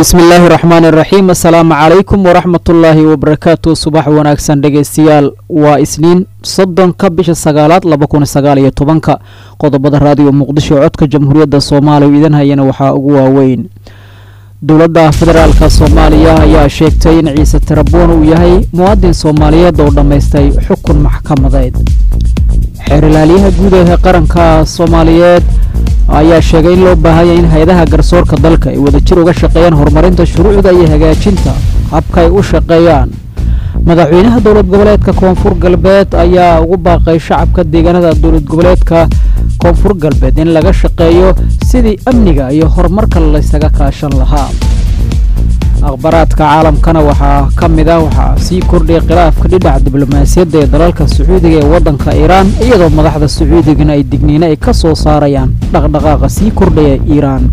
bismi illaahi raxmaan iraxiim assalaamu calaykum waraxmatullaahi wabarakaatu subax wanaagsan dhegeystayaal waa isniin soddonka bisha sagaalaad laba kun sagaal iyo tobanka qodobada raadiyo muqdisho codka jamhuuriyadda soomaaliya u idan hayana waxaa ugu waaweyn dowladda federaalka soomaaliya ayaa sheegtay in ciise tarabuun uu yahay muwaadin soomaaliyeed oo dhammaystay xukun maxkamadeed xeerilaalyaha guud ee qaranka soomaaliyeed ayaa sheegay in loo baahanya in hay-adaha garsoorka dalka ay wadajir uga shaqeeyaan horumarinta shuruucda iyo hagaajinta habka ay u shaqeeyaan madaxweynaha dowlad goboleedka koonfur galbeed ayaa ugu baaqay shacabka deegaanada dowlad goboleedka koonfur galbeed in laga shaqeeyo sidii amniga iyo horumarka laysaga kaashan lahaa akhbaraadka caalamkana waxaa ka mid ah waxaa sii kordhaya khilaafka dhinaca diblomaasiyadda ee dalalka sacuudiga ee waddanka iiraan iyadoo madaxda sacuudigana ay digniino ay ka soo saarayaan dhaqdhaqaaqa sii kordhaya iiraan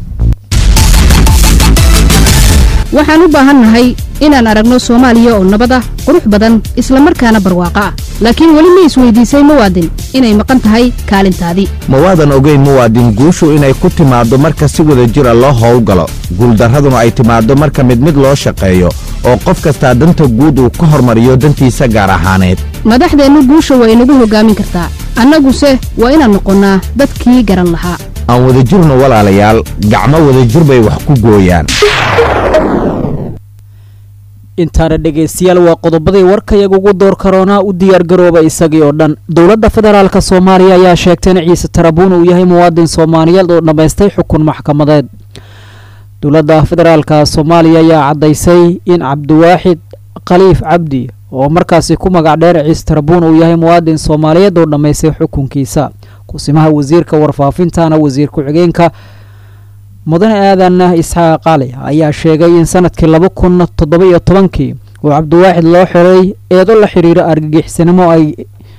waxaan u baahannahay inaan aragno soomaaliya oo nabad ah qurux badan islamarkaana barwaaqo ah laakiin weli ma isweydiisay muwaadin inay maqan tahay kaalintaadii mawaadan ogeyn muwaadin guushu inay ku timaaddo marka si wada jira loo howlgalo guuldarraduna ay timaaddo marka mid mid loo shaqeeyo oo qof kastaa danta guud uu ka hormariyo dantiisa gaar ahaaneed madaxdeennu guusha waa inagu hoggaamin kartaa annaguse waa inaan noqonnaa dadkii garan lahaa aan wadajirno walaalayaal gacmo wadajir bay wax ku gooyaan intaana dhegaystayaal waa qodobadii warkayaga ugu door karoonaa u diyaargarooba isagii oo dhan dowladda federaalk soomaaliya ayaa sheegtay in ciise tarabuun uu yahay muwaadin soomaaliyeed oo dhammaystay xukun maxkamadeed dowladda federaalka soomaaliya ayaa caddaysay in cabdiwaaxid khaliif cabdi oo markaasi ku magac dheer ciise tarabuun uu yahay muwaadin soomaaliyeed oo dhammaystay xukunkiisa kusimaha wasiirka warfaafintana wasiir ku-xigeenka mudane aadan isxaaq cali ayaa sheegay in sanadkii laba kun toddoba iyo tobankii uu cabdiwaaxid loo xiray eedo la xiriira argagixisnimo ay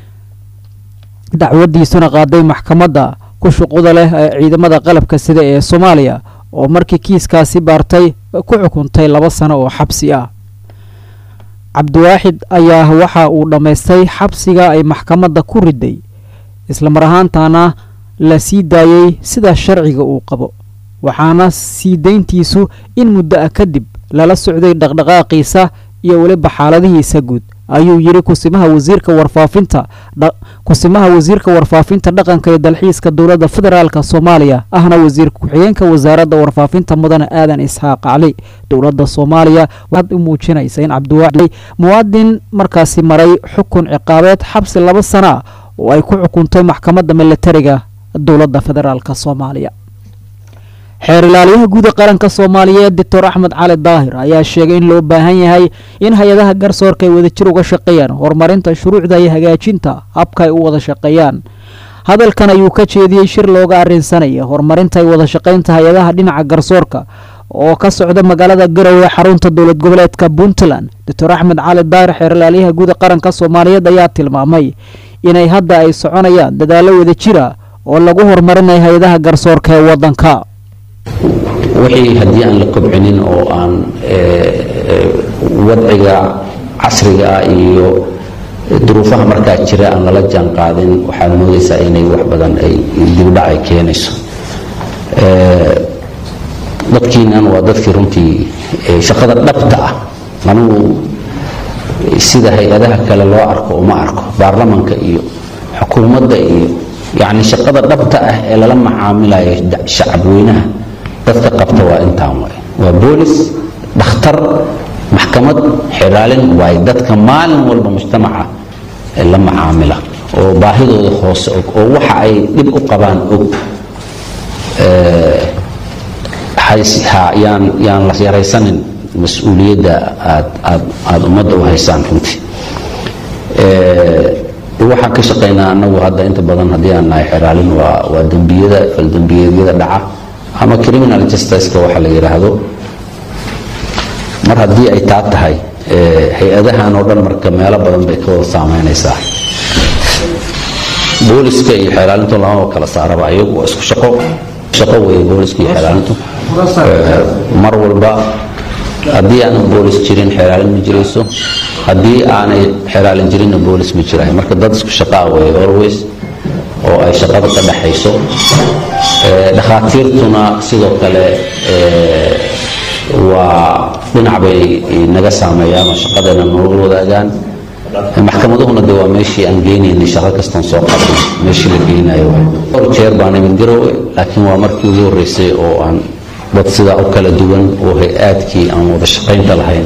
dacwadiisuna qaaday maxkamadda ku shuquda leh ee ciidamada qalabka sida ee soomaaliya oo markii kiiskaasi baartay ku xukuntay laba sano oo xabsi ah cabdiwaaxid ayaa waxa uu dhammaystay xabsiga ay maxkamadda ku riday islamar ahaantana la sii daayey sida sharciga uu qabo waxaana sii dayntiisu in muddo ah kadib lala socday dhaqdhaqaaqiisa iyo weliba xaaladihiisa guud ayuu yidhi kusimaha wasiirka warfaafinta kusimaha wasiirka warfaafinta dhaqanka iyo dalxiiska dowladda federaalk soomaaliya ahna wasiir ku-xigeenka wasaaradda warfaafinta mudane aadan isxaaq cali dowladda soomaaliya waxaad u muujinaysa in cabdiwaaxid muwaadin markaasi maray xukun ciqaabeed xabsi laba sana ah oo ay ku xukuntay maxkamadda milatariga dowladda federaalk soomaaliya xeer ilaalyaha guud ee qaranka soomaaliyeed doctor axmed cali daahir ayaa sheegay in loo baahan yahay in hay-adaha garsoorka ay wadajir uga shaqeeyaan horumarinta shuruucda iyo hagaajinta habka ay u wada shaqeeyaan hadalkan ayuu ka jeediyey shir looga arrinsanaya horumarinta ay wada shaqaynta hay-adaha dhinaca garsoorka oo ka socda magaalada garowe xarunta dowlad goboleedka puntland doctor axmed cali daahir xeer ilaalyaha guud ee qaranka soomaaliyeed ayaa tilmaamay inay hadda ay soconayaan dadaallo wadajira oo lagu horumarinayo hay-adaha garsoorka ee wadanka wixii haddii aan la kobcinin oo aan wadciga casriga ah iyo duruufaha markaa jira aan lala jaan qaadin waxaad moodaysaa inay wax badan ay dibdhac ay keenayso dadkiinan waa dadkii runtii shaqada dhabta ah anugu sida hay-adaha kale loo arko uma arko baarlamanka iyo xukuumadda iyo yacni shaqada dhabta ah ee lala macaamilayo shacabweynaha dadka qabta waa intaan waay waa boolis dhakhtar maxkamad xiraalin waay dadka maalin walba mujtamaca la macaamila oo baahidooda hoose og oo waxa ay dhib u qabaan og yaan yaan la yaraysanin mas-uuliyadda aad aad aada ummadda u haysaan runtii waxaan ka shaqaynaa anagu hadda inta badan haddii aan nahay xiraalin waa waa dembiyada faldembiyeedyada dhaca ama criminal justiceka waxa la yidhaahdo mar haddii ay taa tahay hay-adahan oo dhan marka meelo badan bay ka wada saameynaysaa booliska iyo xeelaalintu lamaba kala saaraba ayagu waa isku shaqo shaqo weeye booliska iyo xeelaalintu mar walba haddii aanan boolis jirin xeelaalin ma jirayso haddii aanay xeelaalin jirinna boolis ma jirayo marka dad isku shaqaa weeye always oo ay shaqada ka dhaxayso dhakhaatiirtuna sidoo kale waa dhinac bay naga saameeyaan oo shaqadeena nolol wadaagaan maxkamaduhuna de waa meeshii aan geynaynay shaqo kastoon soo qabnay meeshii la geynayo dhowr jeer baan imid garowe laakiin waa markii ugu horreysay oo aan dad sidaa u kala duwan oo hay-aadkii aan wada shaqaynta lahayn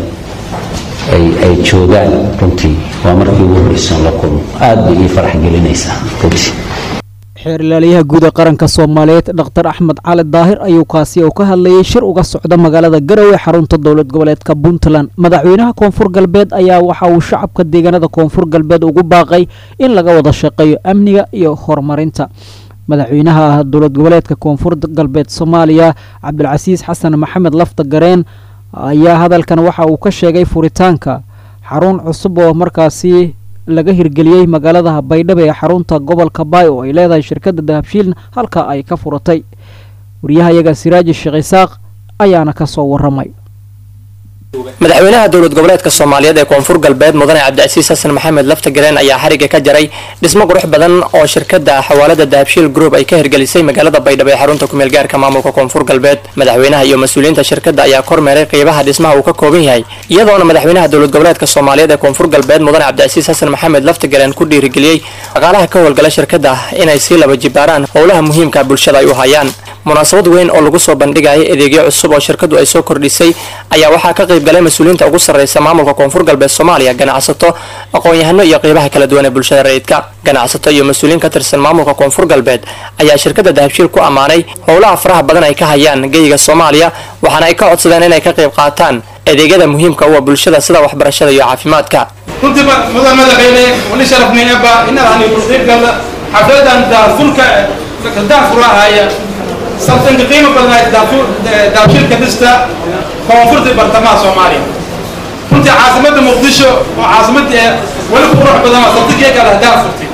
ay joogaan runtii waa markii ugu horreysay la kulmo aad bay ii farax gelinaysaa runtii xeer ilaaliyaha guud ee qaranka soomaaliyeed dhaktar axmed cali daahir ayuu kaasi oo ka hadlayay shir uga socda magaalada garowe xarunta dowlad goboleedka puntland madaxweynaha koonfur galbeed ayaa waxa uu shacabka deegaanada koonfur galbeed ugu baaqay in laga wada shaqeeyo amniga iyo horumarinta madaxweynaha dowlad goboleedka koonfur galbeed soomaaliya cabdilcasiis xasan maxamed lafta gareen ayaa hadalkan waxa uu ka sheegay furitaanka xarun cusub oo markaasi laga hirgeliyey magaalada baydhabo ee xarunta gobolka baay oo ay leedahay shirkadda dahabshiil halka ay ka furatay waryahayaga siraaji sheekh isaaq ayaana ka soo waramay madaxweynaha dowlad goboleedka soomaaliyeed ee koonfur galbeed mudane cabdicasiis xasan maxamed lafta gareen ayaa xariga ka jaray dhismo qurux badan oo shirkada xawaalada dahabshiil group ay ka hirgelisay magaalada baydhabo ee xarunta kumeel gaarka maamulka koonfur galbeed madaxweynaha iyo mas-uuliyiinta shirkada ayaa kormeeray qeybaha dhismaha uu ka kooban yahay iyadoona madaxweynaha dowlad goboleedka soomaaliyeed ee koonfur galbeed mudane cabdicasiis xasan maxamed lafta gareen ku dhiirigeliyey dhaqaalaha ka howlgala shirkada inay sii laba jibaaraan howlaha muhiimka bulshada ay u hayaan munaasabad weyn oo lagu soo bandhigaya adeegyo cusub oo shirkadu ay soo kordhisay ayaa waxaa ka qayb galay mas-uuliyiinta ugu sarreysa maamulka koonfur galbeed soomaaliya ganacsato aqoon-yahano iyo qeybaha kala duwan ee bulshada rayidka ganacsato iyo mas-uuliyiin ka tirsan maamulka koonfur galbeed ayaa shirkada dahabshiil ku ammaanay howlaha faraha badan ay ka hayaan geyga soomaaliya waxaana ay ka codsadeen inay ka qayb qaataan adeegyada muhiimka u ah bulshada sida waxbarashada iyo caafimaadka runtii mudan madaxweyne wali sharafnayaba inaad ku qaybgala xafladan daafurka daafurahaya sabtanka qiimo badan daabshilka dhista koonfurta bartamaha soomaaliya runtii caasimadda muqdisho oo caasimad weli ku qurux badan oo sabtankeega lah daafurtay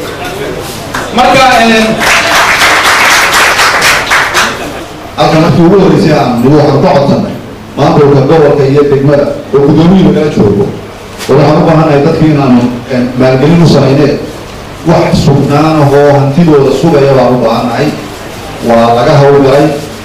marka halka markii ugu horeysay aan nigu waxaan ka codsanay maamulka gobolka iyo degmada oo gudoomiyuhu nala joogo oo waxaan u baahanahay dadkii inaanu maalgelin u samayneen wax sugnaan ahoo hantidooda sugaya baan u baahanahay waa laga hawlgalay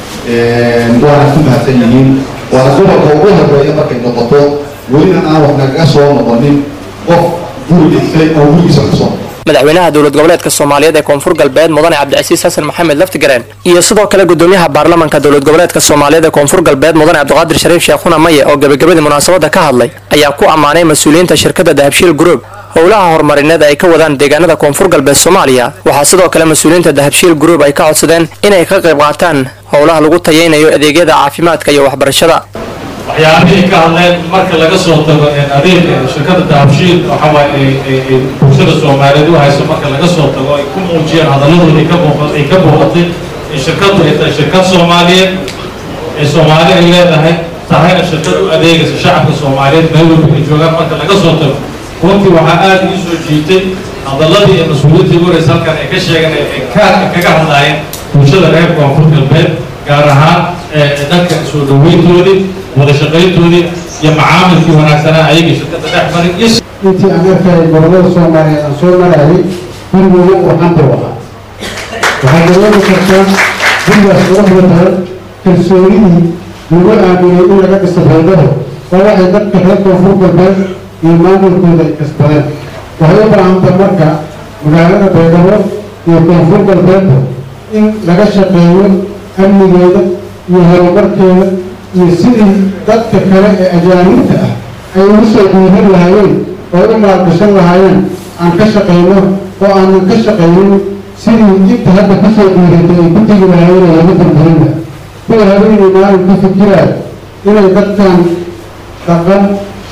waana ku mahadsan yihiin waana gobolka ugu horeeya markay noqoto welina aan wax nagaga soo noqonin qof guri dhistay oo gurigiisa kasoo madaxweynaha dowlad goboleedka soomaaliyeed ee koonfur galbeed mudane cabdicasiis xasan maxamed laftigareen iyo sidoo kale gudoomiyaha baarlamanka dowlad goboleedka soomaaliyeed ee koonfur galbeed mudane cabdiqaadir shariif sheekhuna maye oo gebagabadii munaasabada ka hadlay ayaa ku ammaanay mas-uuliyiinta shirkada dahabshiil group howlaha horumarineed ay ka wadaan deegaanada koonfur galbeed soomaaliya waxaa sidoo kale mas-uuliyiinta dahabshiil group ay ka codsadeen inay ka qayb qaataan howlaha lagu tayeynayo adeegyada caafimaadka iyo waxbarashada waxyaabihii ka hadleen marka laga soo tago adeeg shirkada dahabshiil waxawaaye bulshada soomaaliyeed u hayso marka laga soo tago ay ku muujiyeen hadaladooda ay ka booqatay in shirkadu ay tahay shirkad soomaaliyeed ee soomaali ay leedahay tahayna shirkad u adeegaysa shacabka soomaaliyeed meel walba ay joogaan marka laga soo tago runtii waxaa aada ii soo jiitay hadaladii iyo mas-uuliyiintii ugu horeysa halkan ay ka sheegeen ay kaga hadlaayeen bulshada reer koonfur galbeed gaar ahaan dadka soo dhaweyntoodii wada shaqayntoodii iyo macaamilkii wanaagsanaa ayagii shirkada dhex marin iyo intii aan arkayay gobollada soomaaliyeed aan soo marayay gurigooda uu xanta wahaa waxay dareemi kartaa gurigaas quruxda badan kalsoonidii lagu aaminay in laga dhisto baydhabo waa waxay dadka reer koonfur galbeed iyo maamulkooda ay kasbadeen waxay u baahanta marka magaalada baydhabo iyo koonfur galbeedba in laga shaqeeyo amnigeeda iyo horumarkeeda iyo sidii dadka kale ee ajaanibta ah ay ugu soo dhiiran lahaayeen oo u maalgashan lahaayeen aan ka shaqayno oo aanan ka shaqaynin sidii inta hadda kusoo dhiiratay ay ku tegi lahaayeen ee laga dambarinla kuwa habeenii maalin ku fikiraayo inay dadkan dhaqan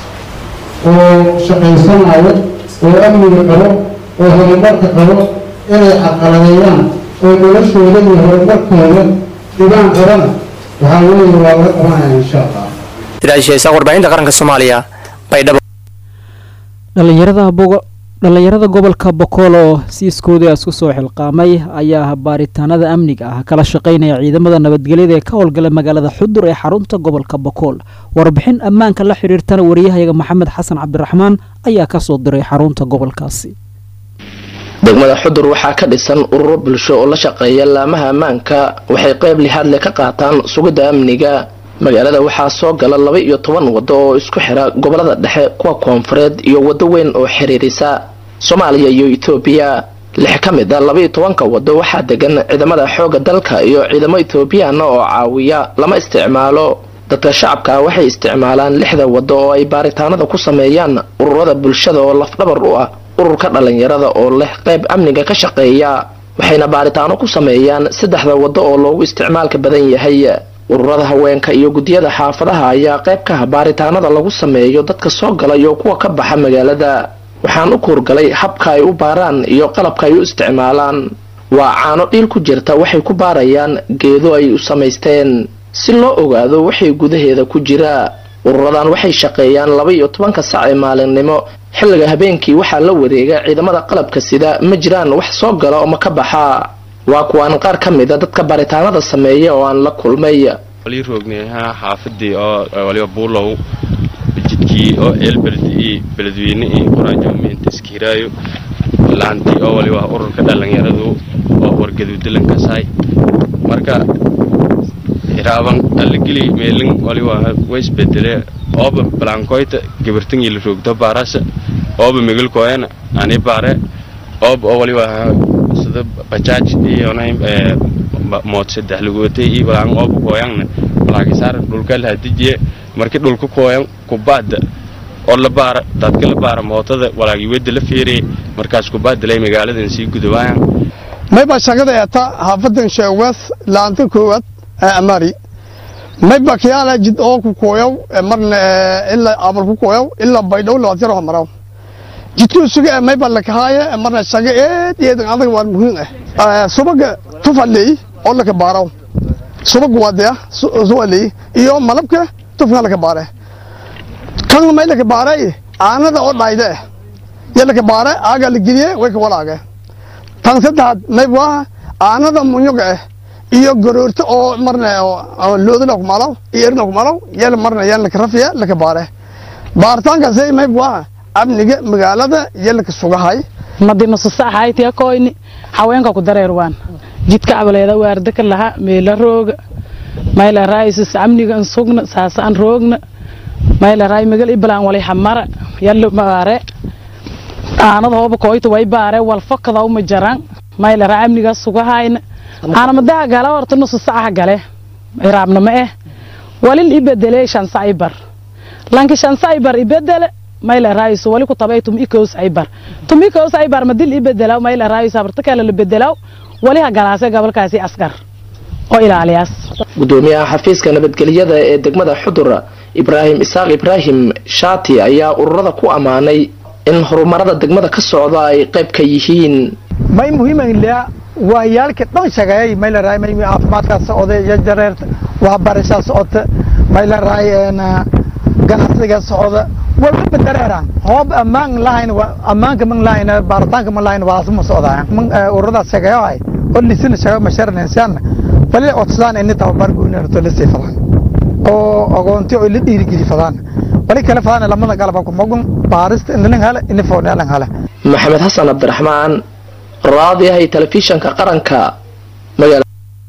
oo shaqaysanayo oo amniga qabo oo horumarka qabo inay caqaladeeyaan oo noloshooda iyo horumarkooda dhibaan qabana waxaa weeye waa laga qabanaya insha allah siraajisheesa warbaahinta qaranka soomaaliya baydhabo dhalinyarada bogo dhalinyarada gobolka bokool oo si iskooda isku soo xilqaamay ayaa baaritaanada amniga ah kala shaqaynaya ciidamada nabadgelyada ee ka howlgala magaalada xudur ee xarunta gobolka bokool warbixin ammaanka la xiriirtana wariyahayaga maxamed xasan cabdiraxmaan ayaa kasoo diray xarunta gobolkaasi degmada xudur waxaa ka dhisan ururo bulsho oo la shaqeeya laamaha ammaanka waxay qayb lixaad leh ka qaataan sugidda amniga magaalada waxaa soo gala laba iyo toban waddo oo isku xira gobolada dhexe kuwa koonfureed iyo waddo weyn oo xiriirisa soomaaliya iyo etoobiya lix ka mid a laba iyo tobanka waddo waxaa degan ciidamada xoogga dalka iyo ciidamo etoobiyaana oo caawiya lama isticmaalo dadka shacabka waxay isticmaalaan lixda waddo oo ay baaritaanada ku sameeyaan ururada bulshada oo lafdhabar u ah ururka dhallinyarada oo leh qayb amniga ka shaqeeya waxayna baaritaano ku sameeyaan saddexda waddo oo loogu isticmaalka badan yahay ururada haweenka iyo guddiyada xaafadaha ayaa qayb ka ah baaritaanada lagu sameeyo dadka soo gala iyo kuwa ka baxa magaalada waxaan u kuurgalay habka ay u baaraan iyo qalabka ay u isticmaalaan waa caano dhiil ku jirta waxay ku baarayaan geedo ay u samaysteen si loo ogaado waxay gudaheeda ku jira ururadan waxay shaqeeyaan laba iyo tobanka sac ee maalinimo xilliga habeenkii waxaa la wareega ciidamada qalabka sida ma jiraan wax soo gala oo ma ka baxa waa kuwaan qaar ka mida dadka baaritaanada sameeya oo aan la kulmay wali roogneha xaafadii oo waliba buulow jidkii oo ceelbeldi iyo beledweyne iyo qoraajoomeinta iskiiraayo laantii oo waliba ururka dhallinyaradu oo wargaduudalankasaay marka iraaban alligeli meelin waliba way isbedele ooba balankoyta gabartangii la roogto baarasa ooba megalkooyana ani baare ooba oo waliba sida bajaaj iyo mood saddex lagootay iyo balaan ooba kooyangna balaakisaar dhulka lahadijiye marki dhulka kooyan kubaada oo la baara dadka la baara mootada walaagi wedda la feereye markaas kubaadalay magaaladan sii gudawaayan mayba shaqada eeta xaafadan sheewees laanta koowaad ee amari mayba kiyaala jid oo ku kooyow marna ilaa abal ku kooyow ilaa baydhow labaatiro maraw jidkuu suga ee mayba lakahaaye marna shaqa eed eedan adag waa muhiim ah subaga tufaley oo laka baaraw subag wadaya suwaley iyo malabka tufka laka baare kan may laka baare aanada oo dhayde ya laka baare aaga la geliye way ka walaage tan saddexaad mayb waa aanada munyoga ah iyo garoorta oo marna loodana kumalaw iyo erna kumalaw yal marna yan laka rafiya laka baare baaritaankaasay mayb waa amniga magaalada iyo laka sugahay madi nususaxaytiya koyni haweenka ku dareerwaan jidka abaleeda waarda ka laha meela rooga mayla raayisus amnigan sugna saasaan roogna mayla raay magal ibalaan walay hamara yallo maare aanada hooba koyta way baare walfakada uma jaran mayla raa amniga sugahayna ana madaha gala horta nusu saca gale iraabna ma eh walil ibedele shansa ibar lanki shansa ibar ibedele mayla raayis wali ku tabay tum ikoos ibar tum ikoos ibar madil ibedela mayla raayis abarta kale la bedelaw wali ha galaase gobolkaasi askar oo ilaaliyaas gudoomiyaha xafiiska nabadgelyada ee degmada xudur ibraahim isaaq ibraahim shaati ayaa ururada ku ammaanay in horumarada degmada ka socda ay qayb ka yihiin may muhiimanlea waa yaalka dhan shaqeeyay may la raay may caafimaadkaa socda iyo jareerta waxbarashaa socota may la raay ganacsiga socda walba dareeraan hoob ammaan lahayn ammaanka man lahayn baaritaanka man lahayn waa ma socdaan ururadaas shaqeeyahay oo lisina shaqa masharanaysan bali codsadaan in tababar guunaarto la siifadaan oo agoonti oo la dhiirigeli fadaan bali kale fadaan lamada galaba ku mogun baarista in lan hala in foonaalan hala maxamed xasan cabdiraxmaan raadiyahay telefishanka qaranka magaala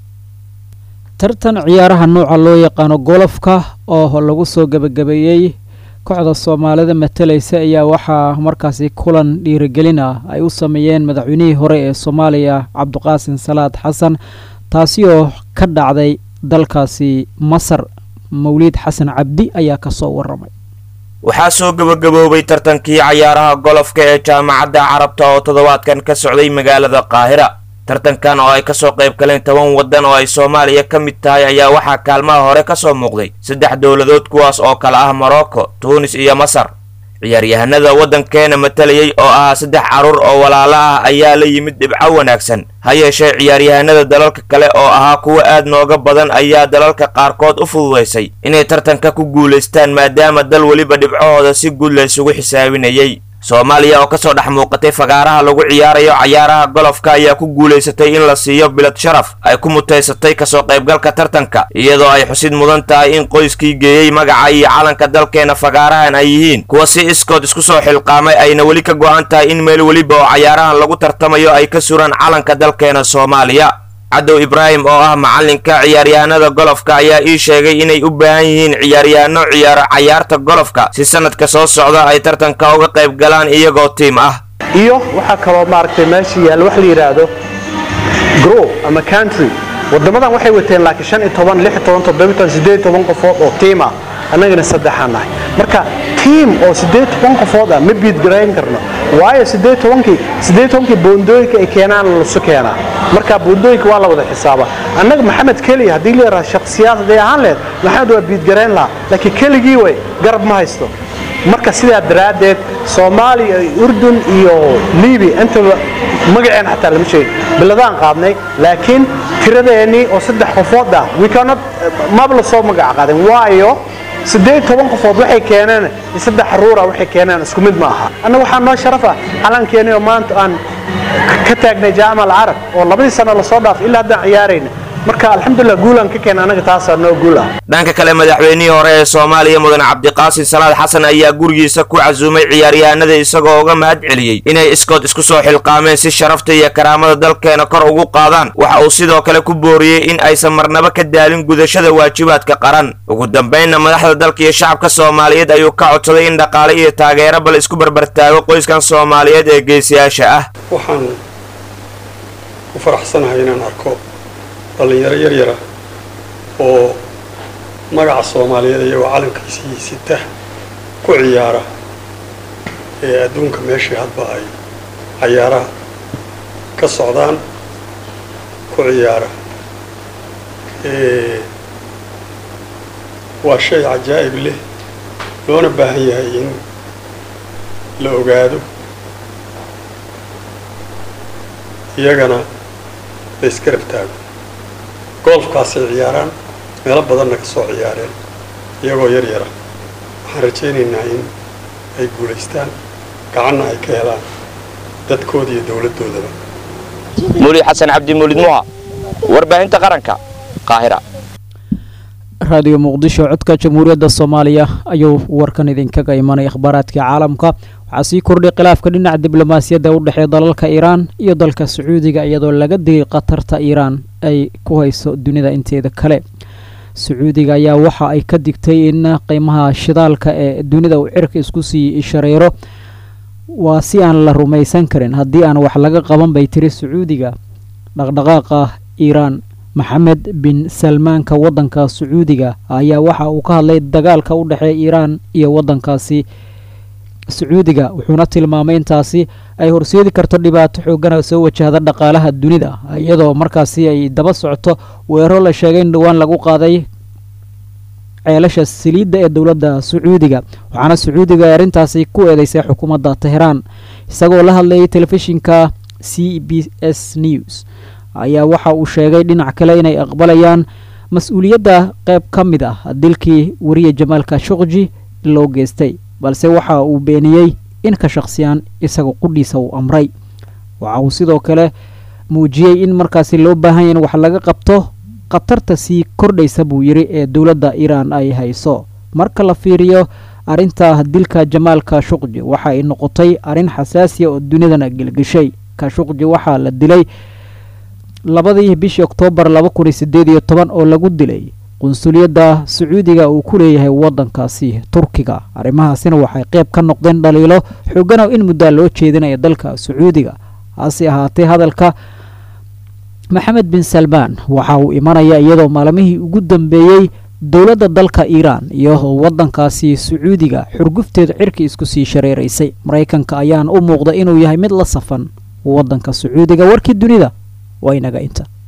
tartan ciyaaraha nooca loo yaqaano golofka oo lagu soo gebagabeeyey kooxda soomaalida matalaysa ayaa waxaa markaasi kulan dhiirigelin ah ay u sameeyeen madaxweynihii hore ee soomaaliya cabdiqaasin salaad xasan taasi oo ka dhacday dalkaasi masar mawliid xasan cabdi ayaa kasoo waramay waxaa soo gebagaboobay tartankii cayaaraha golofka ee jaamacadda carabta oo toddobaadkan ka socday magaalada qaahira tartankan oo ay kasoo qayb galeen toban waddan oo ay soomaaliya ka mid tahay ayaa waxaa kaalmaha hore ka soo muuqday saddex dowladood kuwaas oo kale ah morocco tuunis iyo masar ciyaaryahanada waddankeena matalayay oo ahaa saddex carruur oo walaalo ah ayaa la yimid dhibco wanaagsan ha yeeshee ciyaaryahanada dalalka kale oo ahaa kuwo aad nooga badan ayaa dalalka qaarkood u fududaysay inay tartanka ku guulaystaan maadaama dal weliba dhibcahooda si guud la isugu xisaabinayay soomaaliya oo kasoo dhex muuqatay fagaaraha lagu ciyaarayo cayaaraha golofka ayaa ku guulaysatay in la siiyo bilad sharaf ay ku mutaysatay kasoo qaybgalka tartanka iyadoo ay xusid mudan tahay in qoyskii geeyey magaca iyo calanka dalkeena fagaarahan ay yihiin kuwa si iskood isku soo xilqaamay ayna weli ka go'an tahay in meel weliba oo cayaarahan lagu tartamayo ay ka suraan calanka dalkeena soomaaliya cadow ibraahim oo ah macalinka ciyaaryahanada golofka ayaa ii sheegay inay u baahan yihiin ciyaaryahanno ciyaaro cayaarta golofka si sanadka soo socda ay tartanka uga qayb galaan iyagoo tiim ah iyo waxaa kaloo maaragtay meesha yaalla wax la yidhaahdo grow ama country wadamadan waxay wateen laakiin shan iyo toban lix iyo toban toddoba iyo toban siddeed iyo toban qofood oo tiim ah annagana saddexaan nahay marka tiim oo siddeed iyo toban qofood ah ma biidgarayn karno waayo siddeed iyo tobankii siddeed iyo tobankii boondooyinka ay keenaan lasu keenaa marka boondooyinka waa la wada xisaaba annaga maxamed keliya haddii la yaraha shakhsiyaad hadday ahaan lehed maxamed waa biidgarayn lahaa laakiin keligii way garab ma haysto marka sidaa daraaddeed soomaaliya urdun iyo libiya intaba magaceen xataa lama sheegin biladaan qaadnay laakiin tiradeennii oo saddex qofood ah wikanad maba la soo magac qaadin waayo siddeed toban qofood waxay keeneen iyo saddex xaruura waxay keeneen isku mid ma aha annaga waxaa noo sharaf ah calankeennii oo maanta aan ka taagnay jaamac alcarab oo labadii sano lasoo dhaafay ilaa haddaan ciyaarayna marka alxamdulilah guulaan ka keena anaga taasaa noo guul ah dhanka kale madaxweynihii hore ee soomaaliya mudane cabdiqaasin salaad xasan ayaa gurigiisa ku casuumay ciyaaryahanada isagoo uga mahad celiyey inay iskood isku soo xilqaameen si sharafta iyo karaamada dalkeena kor ugu qaadaan waxa uu sidoo kale ku booriyey in aysan marnaba ka daalin gudashada waajibaadka qaran ugu dambaynna madaxda dalka iyo shacabka soomaaliyeed ayuu ka codsaday in dhaqaale iyo taageero bal isku barbartaago qoyskan soomaaliyeed ee geesiyaasha ah waxaan ku faraxsanahay inaan arko dhallinyaro yaryara oo magaca soomaaliyeed iyagoo calankiisii sita ku ciyaara ee adduunka meeshii hadba ay cayaaraha ka socdaan ku ciyaara waa shay cajaa'ib leh loona baahan yahay in la ogaado iyagana la isgarab taago golfkaasay ciyaaraan meelo badanna ka soo ciyaareen iyagoo yar yara waxaan rajaynaynaa in ay guulaystaan gacanna ay ka helaan dadkooda iyo dowladdoodaba muulid xasan cabdi muulid muha warbaahinta qaranka qaahira raadiyo muqdisho codka jamhuuriyadda soomaaliya ayuu warkan idinkaga imanay akhbaaraadka caalamka waxaa sii kordhay khilaafka dhinaca diblomaasiyadda u dhexeeya dalalka iiraan iyo dalka sacuudiga iyadoo laga digay khatarta iiraan ay ku hayso dunida inteeda kale sacuudiga ayaa waxa ay ka digtay in qiimaha shidaalka ee dunida uu cirka isku sii shareero waa si aan la rumaysan karin haddii aan wax laga qaban bay tiri sacuudiga dhaqdhaqaaqa iiraan maxamed bin salmaanka waddanka sacuudiga ayaa waxa uu ka hadlay dagaalka u dhexeeya iiraan iyo waddankaasi sacuudiga wuxuuna tilmaamay intaasi ay horseedi karto dhibaato xoogana soo wajahda dhaqaalaha dunida iyadoo markaasi ay daba socoto weeraro la sheegay in dhowaan lagu qaaday ceelasha saliidda ee dowladda sacuudiga waxaana sacuudiga ay arrintaasi ku eedeysay xukuumadda teheraan isagoo la hadlayay telefishinka c b s news ayaa waxa uu sheegay dhinac kale inay aqbalayaan mas-uuliyadda qayb ka mid ah dilkii wariye jamaal khashokji loo geystay balse waxa uu beeniyey in ka shaqsiyaan isaga qudhiisa uu amray waxa uu sidoo kale muujiyey in markaasi loo baahan yahy in wax laga qabto khatarta sii kordhaysa buu yidhi ee dowladda iiraan ay hayso marka la fiiriyo arrinta dilka jamaal khashukji waxa ay noqotay arrin xasaasiya oo dunidana gelgeshay khashukji waxaa la dilay labadii bishii oktoobar laba kun iyo siddeed iyo toban oo lagu dilay qunsuliyadda sacuudiga uu ku leeyahay waddankaasi turkiga arrimahaasina waxay qayb ka noqdeen dhaliilo xoogana in muddaa loo jeedinaya dalka sacuudiga hase ahaatee hadalka maxamed bin salmaan waxa uu imanaya iyadoo maalmihii ugu dambeeyey dowladda dalka iiraan iyo waddankaasi sacuudiga xurgufteeda cirka isku sii shareeraysay maraykanka ayaana u muuqda inuu yahay mid la safan waddanka sacuudiga warkii dunida waa inaga inta